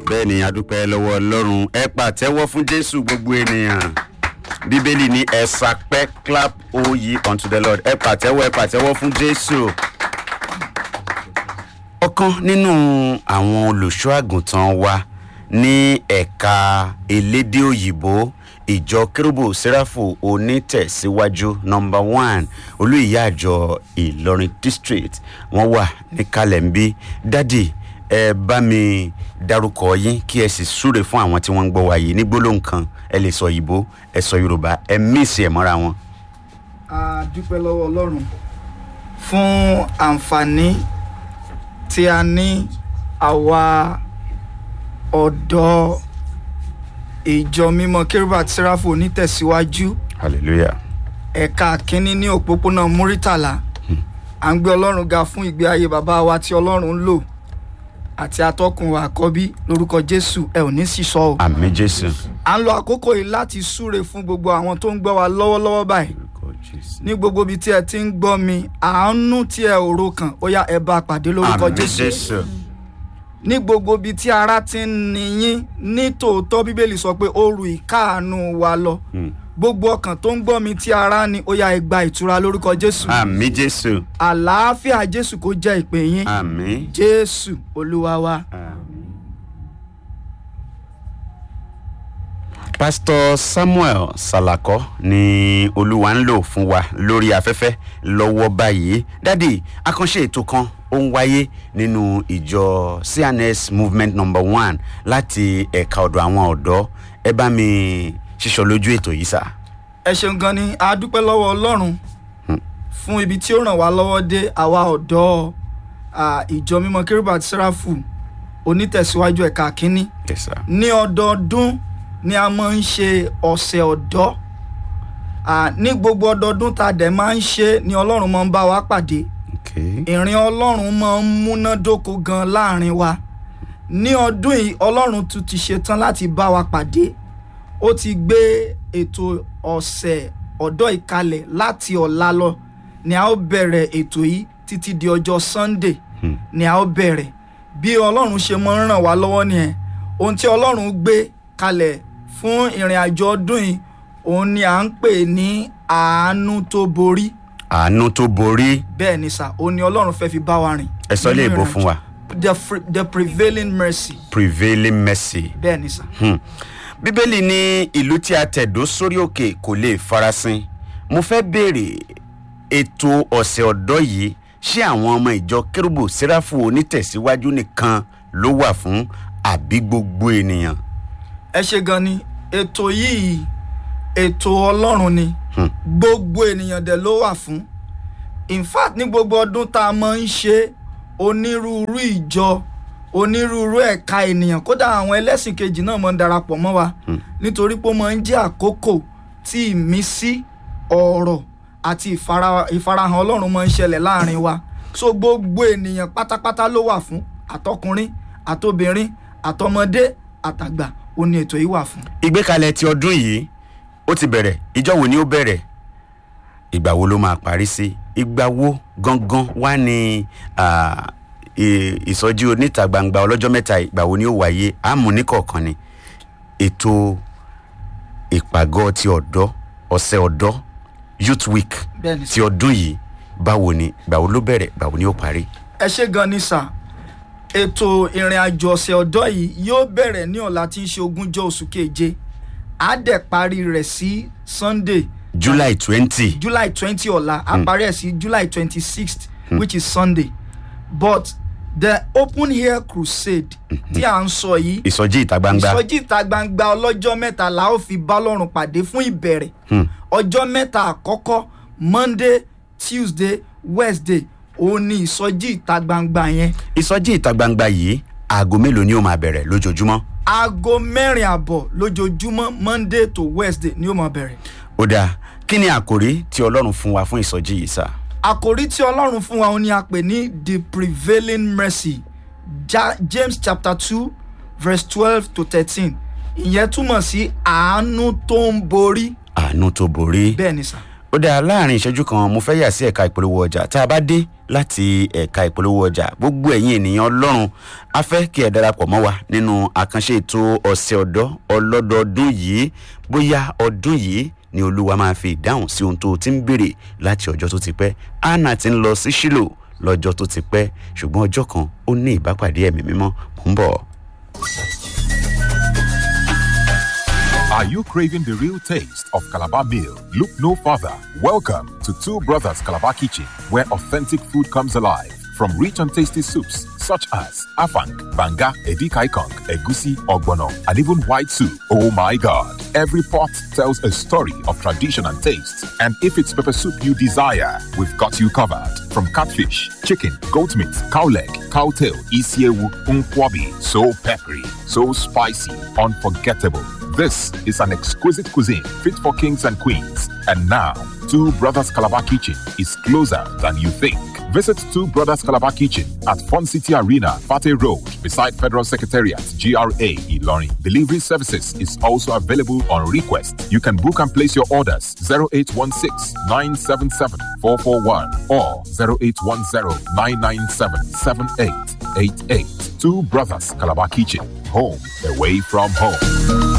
bẹ́ẹ̀ ni adúpẹ́ lọ́wọ́ ọlọ́run ẹ pàtẹ́wọ́ fún jésù gbogbo ènìyàn bíbélì ní ẹ sapẹ́ clap oyè unto the lord ẹ pàtẹ́wọ́ ẹ pàtẹ́wọ́ fún jésù. ọ̀kan nínú àwọn olùṣọ́ àgùntàn wa ní ẹ̀ka elédè òyìnbó ìjọ kérúbù sẹ́ráfù onítẹ̀síwájú nọmba one olóyè àjọ ìlọrin district wọ́n wà níkàlẹ̀ ń bí dádì ẹ bá mi dárúkọ yín kí ẹ sì súre fún àwọn tí wọ́n ń gbọ́ wa yìí ní gbólóhùn kan ẹ lè sọ ìbò ẹ sọ yorùbá ẹ míìsì ẹ mọ́ra wọn. a dúpẹ́ lọ́wọ́ ọlọ́run fún àǹfààní tí a ní àwa ọ̀dọ́ ìjọ mímọ́ kérúbà sẹ́ráfù onítẹ̀síwájú hallelujah. ẹ̀ka kínní ní òpópónà múrítàlá à ń gbé ọlọ́run ga fún ìgbé ayé bàbá wa tí ọlọ́run ń lò àti atọ́kùn wa àkọ́bí lórúkọ jésù ẹ ò ní sì sọ o. àmì jésù. à ń lo àkókò yìí láti súre fún gbogbo àwọn tó ń gbọ́ wa lọ́wọ́lọ́wọ́ báyìí ní gbogbo ibi tí ẹ ti ń gbọ́ mi àánú tí ẹ ò ro kàn ó yá ẹ bá a pàdé lórúkọ àmì jésù jésù. ní gbogbo ibi tí ara ti ń niyín ní tòótọ́ bíbélì sọ pé ó ru ìkáàánú wa lọ Hmm. gbogbo ọkàn tó ń gbọ́ mi tí ara ni ó yá ẹ gba ìtura lórúkọ jésù àmì jésù. àlàáfíà jésù kó jẹ́ ìpè yín àmì. jésù olúwa wa. pásítọ̀ samuel salako ni olúwa ń lò fún wa lórí afẹ́fẹ́ lọ́wọ́ báyìí dádì àkànṣe ètò kan ó ń wáyé nínú ìjọ cns movement number one láti ẹ̀ka ọ̀dọ̀ àwọn ọ̀dọ́ ẹ bá mi ṣíṣọ lójú ètò yìí sá. ẹ ṣeun gan ni a dúpẹ́ lọ́wọ́ ọlọ́run fún ibi tí ó ràn wá lọ́wọ́ dé àwa ọ̀dọ́ à, ìjọ mímọ́ kérúbù àti sẹ́ráfù onítẹ̀síwájú ẹ̀ka kínní yes sir. ní ọdọọdún ni a máa ń ṣe ọ̀sẹ̀ ọ̀dọ́ À, ní gbogbo ọdọọdún tá a dẹ̀ máa ń ṣe ni ọlọ́run máa ń bá wa pàdé okay. ìrìn ọlọ́run máa ń múnádóko gan láàrin wa ní ọdún yìí ọlọ́run tún ti ṣetán láti bá wa pàdé ó ti gbé ètò ọ̀sẹ̀ ọ̀dọ́ ìkalẹ̀ láti ọ̀la lọ ni a ó bẹ̀rẹ̀ ètò yìí títí di ọjọ́ sunday Hmm. ni a ó bẹ̀rẹ̀ bí ọlọ́run ṣe máa ń ràn wá lọ́wọ́ nìyẹn ohun tí ọlọ́run gbé kalẹ̀ fún ìrìn àjò ọdún yìí òun ni à ń pè ní àánú tó borí àánú tó borí bẹ́ẹ̀ ni sà ó ní ọlọ́run fẹ́ fi bá wa rìn. ẹ sọ lè nínú bó ìrìnàjò. fún wa the, fr- the prevailing mercy prevailing mercy. bẹ́ẹ̀ ni sà. Hmm. bíbélì ní ìlú tí a tẹ̀dó sórí òkè kò lè farasin mo fẹ́ béèrè ètò ọ̀sẹ̀ ọ̀dọ́ yìí ṣé àwọn ọmọ ìjọ kérúbù sẹ́ráfù onítẹ̀síwájú nìkan ló wà fún àbí gbogbo ènìyàn. ẹ ṣe gan ni ètò yìí ètò ọlọ́run ni Hmm. gbogbo ènìyàn dẹ̀ ló wà fún in fact ní gbogbo ọdún tá a máa ń ṣe onírúurú ìjọ onírúurú ẹ̀ka ènìyàn kódà àwọn ẹlẹ́sìn kejì náà máa ń darapọ̀ mọ́ wa nítorí pé ó máa ń jẹ́ àkókò tí ìmísí ọ̀rọ̀ àti ìfara- ìfarahàn ọlọ́run máa ń ṣẹlẹ̀ láàrin wa so gbogbo ènìyàn pátápátá ló wà fún àtọkùnrin àtobìnrin àtọmọdé àtàgbà ó ní ètò yìí wà fún. ìgbékalẹ̀ ti ọdún yìí ó ti bẹ̀rẹ̀ ìjọ wo ni ó bẹ̀rẹ̀ ìgbà wo ló máa parí sí ìgbà wo gangan wá ní ah, ì- ìsọjí oníta gbangba ọlọ́jọ́ mẹ́ta ìgbà wo ni ó wáyé àmú níkọ̀ọ̀kan ni ètò ìpàgọ́ ti ọ̀dọ́ ọ̀sẹ̀ ọ̀dọ́ youth week bẹ́ẹ̀ ni ti ọdún yìí báwo ni ìgbà wo ló bẹ̀rẹ̀ ìgbà wo ni ó parí. ẹ ṣe gan ni sà ètò ìrìn àjò ọ̀sẹ̀ ọ̀dọ́ yìí yóò bẹ̀rẹ̀ ní ọ̀la tí ń ṣe ogúnjọ́ oṣù keje á dẹ̀ parí rẹ̀ sí sunday july twenty july twenty ọ̀la á parí ẹ̀ sí july twenty sixth which is sunday but the open air crusade tí à ń sọ yìí ìsọjí ìta gbangba ìsọjí ìta gbangba ọlọ́jọ́ mẹ́ta la ó fi bá lọ́rùn pàdé fún ìbẹ̀rẹ̀ Hmm. ọjọ́ mẹ́ta àkọ́kọ́ monday tuesday wednesday òun ni ìsọjí ìta gbangba yẹn ìsọjí ìta gbangba yìí aago mélòó ni ó máa bẹ̀rẹ̀ lójoojúmọ́. aago mẹ́rin àbọ̀ lójoojúmọ́ monday to wednesday ni ó máa bẹ̀rẹ̀. ó dáa kí ni àkòrí tí ọlọ́run fún wa fún ìsọjí yìí sá. àkòrí tí ọlọ́run fún wa òun ni a pè ní the prevailing mercy ja james chapter two verse twelve to thirteen ìyẹn túmọ̀ sí àánú tó ń borí àánú tó borí. bẹ́ẹ̀ ni sà. ó dáa láàrin ìṣẹ́jú kan mo fẹ́ yà sí ẹ̀ka ìpolówó ọjà tá a bá dé láti ẹ̀ka ìpolówó ọjà gbogbo ẹ̀yin ènìyàn ọlọ́run a fẹ́ kí ẹ darapọ̀ mọ́ wa nínú àkànṣe ètò ọ̀sẹ̀ ọ̀dọ́ ọlọ́dọọdún yìí bóyá ọdún yìí ni olúwa máa fi ìdáhùn sí ohun tó ti ń béèrè láti ọjọ́ tó ti pẹ́ anna ti ń lọ sí ṣílò lọ́jọ́ tó ti pẹ́ ṣùgbọ́n ọjọ́ kan ó ní ìbápàdé ẹ̀mí mímọ́ mò ń bọ̀. Are you craving the real taste of Calabar meal? Look no further. Welcome to Two Brothers Calabar Kitchen, where authentic food comes alive. From rich and tasty soups such as afang, banga, edikaikong, egusi, ogbono, and even white soup. Oh my God! Every pot tells a story of tradition and taste. And if it's pepper soup you desire, we've got you covered. From catfish, chicken, goat meat, cow leg, cow tail, isiewu, unkwabi, so peppery, so spicy, unforgettable. This is an exquisite cuisine fit for kings and queens. And now, Two Brothers Calabar Kitchen is closer than you think. Visit Two Brothers Calabar Kitchen at Fun City Arena, Fate Road, beside Federal Secretariat, GRA, Ilorin. Delivery services is also available on request. You can book and place your orders 0816 977 441 or 0810 997 7888. Two Brothers Calabar Kitchen, home away from home.